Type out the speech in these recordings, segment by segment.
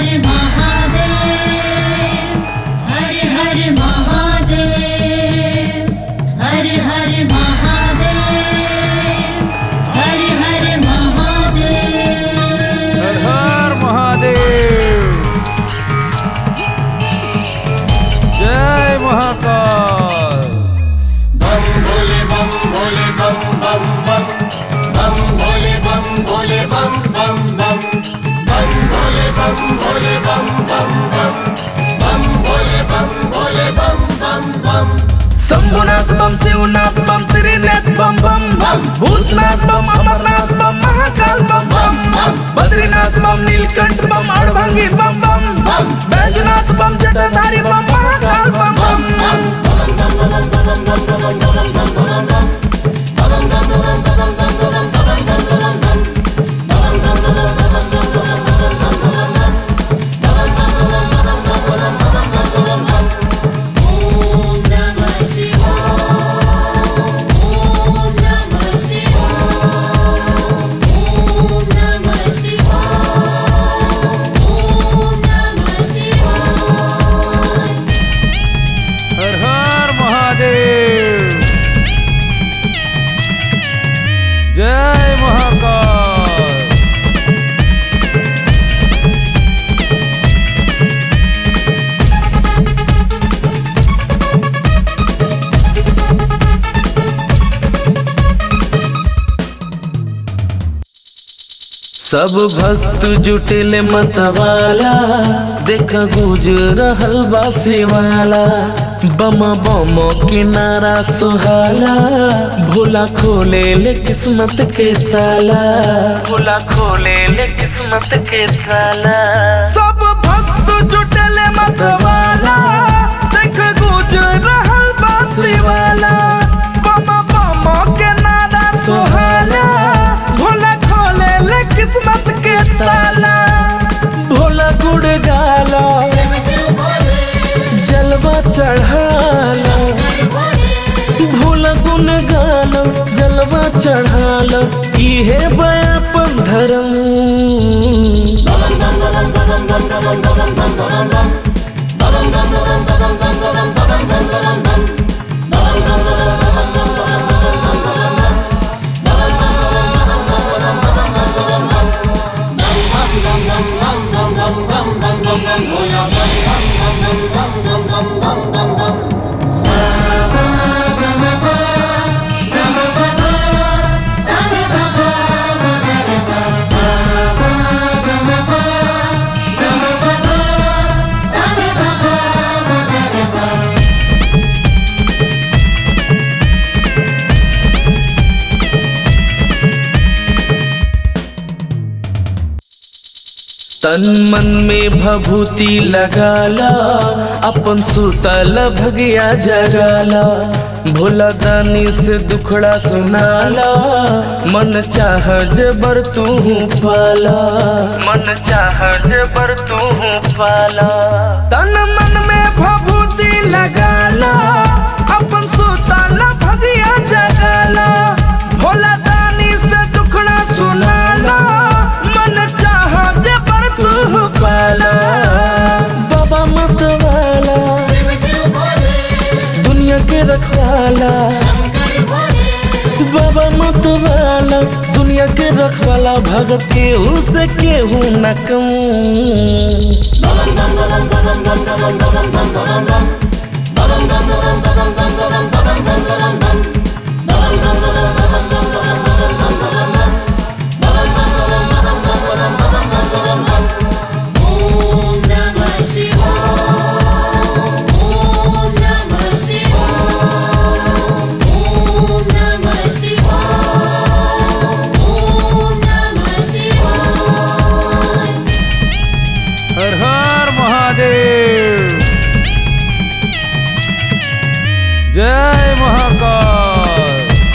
हर महादेव हर हर महादेव हर हर महादेव हर हर महादेव हर हर महादेव जय महाकाल बम भोले बम भोले बम बम बम बम भोले बम भोले बम बम बम बम भोले बम भोले बम बम बम बम भोले बम भोले बम बम बम शंभुनाथ बम शिवनाथ बम त्रिनाथ बम बम बम भूतनाथ बम अमरनाथ बम महाकाल बम बम बम बद्रीनाथ बम नीलकंठ बम अड़भंगी बम बम बम बैजनाथ बम जटाधारी बम महाकाल बम बम ॐ नमः शिवाय ॐ नमः शिवाय ॐ नमः शिवाय ॐ नमः शिवाय हर हर महादेव जय महाकाल सब भक्त जुटेले मतवाला देख गुज रहल बा शिवाला बम बम किनारा सुहाला भोला खोले ले किस्मत के ताला भोला खोले ले किस्मत के ताला सब भक्त जुटेले मतवाला देख गुज रहल बा शिवाला बम बम किनारा सुहाला भोला खोले ले किस्मत के ताला भोला गुड़ गाला जलवा चढ़ाला भोला गुन गालो जलवा चढ़ालो इहे बयापन धर्म तन मन में भभूति लगाला अपन सुतल भगिया जगाला भोला दानी से दुखड़ा सुनाला मन चाह जबर तू पाला मन चाह जबर तू पाला तन मन में भभूति लगाला अपन सुतल भगिया जगाला भोला दानी से दुखड़ा सुनाला मन चाह जबर तू पाला बाबा मत वाला दुनिया के रखवाला बाबा मत वाला दुनिया के रखवाला भगत के से केहू न कम ॐ नमः शिवाय ॐ नमः शिवाय ॐ नमः शिवाय ॐ नमः शिवाय हर हर महादेव जय महाकाल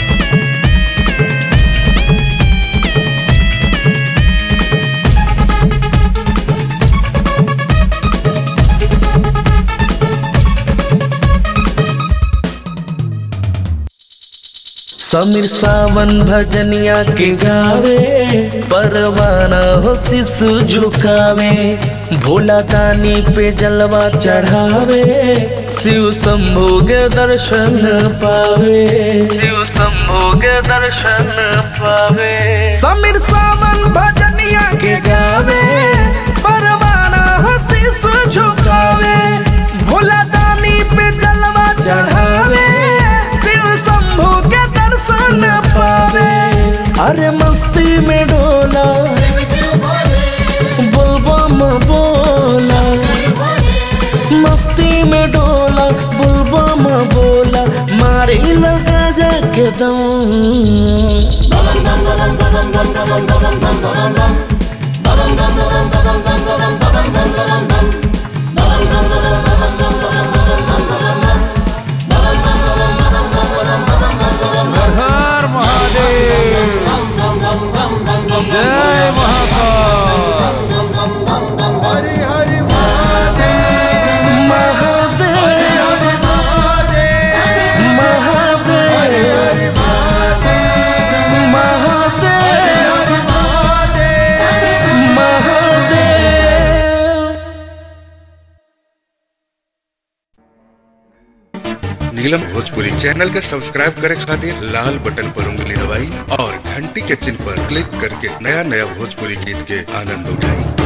समीर सावन भजनिया के गावे परवाना हो शिशु झुकावे भोला दानी पे जलवा चढ़ावे शिव शंभु के दर्शन पावे शिव शंभु के दर्शन पावे समीर सावन भजनिया के गावे परवाना हंसी से झुकावे भोला दानी पे जलवा चढ़ावे शिव शंभु के दर्शन पावे अरे मस्ती में डोला बुलबम बोला मस्ती में डोला बुलबम बोला मारे लगा जाके दम हर हर महादेव जय महाकाल हरि हरि महादेव महादेव महादेव महादेव नीलम भोजपुरी चैनल के सब्सक्राइब करे खातिर लाल बटन पर उंगली दबाई और घंटी के चिन्ह पर क्लिक करके नया नया भोजपुरी गीत के आनंद उठाई